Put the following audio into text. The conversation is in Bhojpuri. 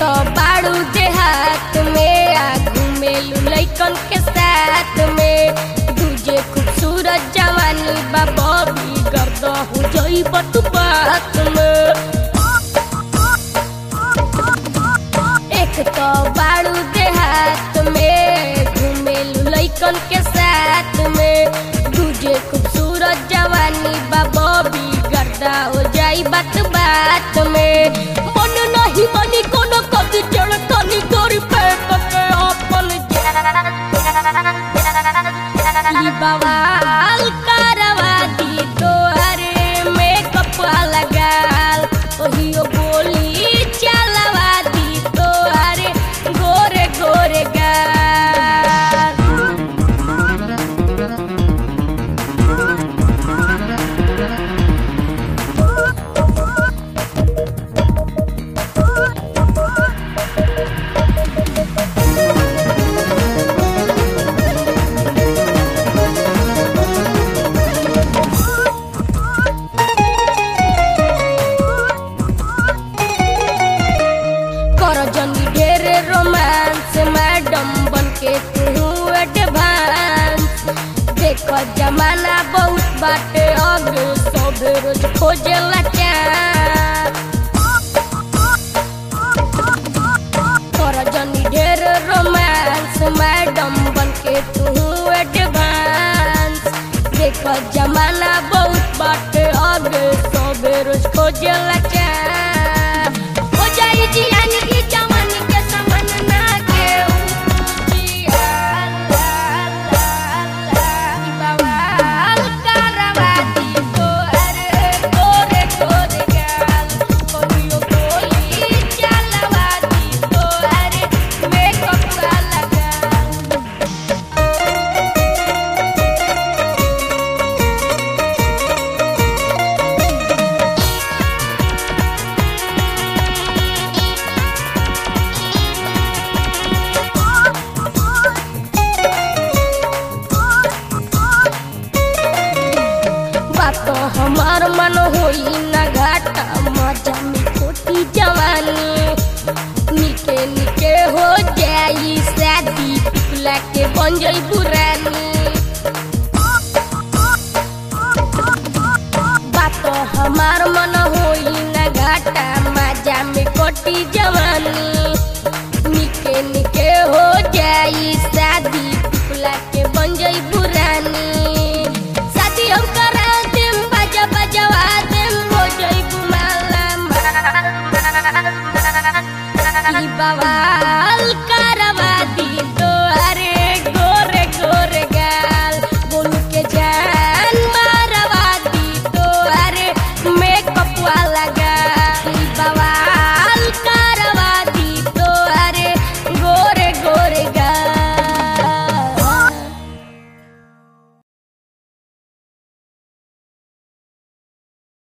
तो बाड़ू देहात में आ घूमेलू लैकन के साथ में दूजे खूबसूरत जवानी बा बबी गर्द हो जई तू बात में एक तो बाड़ू देहात में घूमेलू लैकन के साथ में दूजे खूबसूरत जवानी बा बबी गर्दा हो जाई बात बात में मन नहीं मनी कोनो कद जड़ तनी गोरी फेंक के अपन ई बवाल करवा दी तोहरे मेकअप लगाल ओहियो बोली चलवा दी तोहरे गोरे गोरे गाल कर जनी ढेरे रोमांस मैडम बन के तू एडवांस देख जमाना बहुत बाटे अब सब रोज खोजेला चांस कर जनी ढेर रोमांस मैडम बन के तू एडवांस देख जमाना बहुत बाटे अब सब रोज खोजेला चांस हो जाई जियान की जवानी के समन ना के ऊंची अल्लाह अल्लाह ई बवाल करवा दी तोहरे गोरे गोरे गाल कोहियो बोली चलवा दी तोहरे मेकअप लगा बात हमार मन होई ना घाटा मजा में खोटी जवानी निके निके हो जाई शादी पिपला के बन जाई पुरानी बात हमार मन होई ना घाटा मजा में खोटी जवानी निके निके हो जाई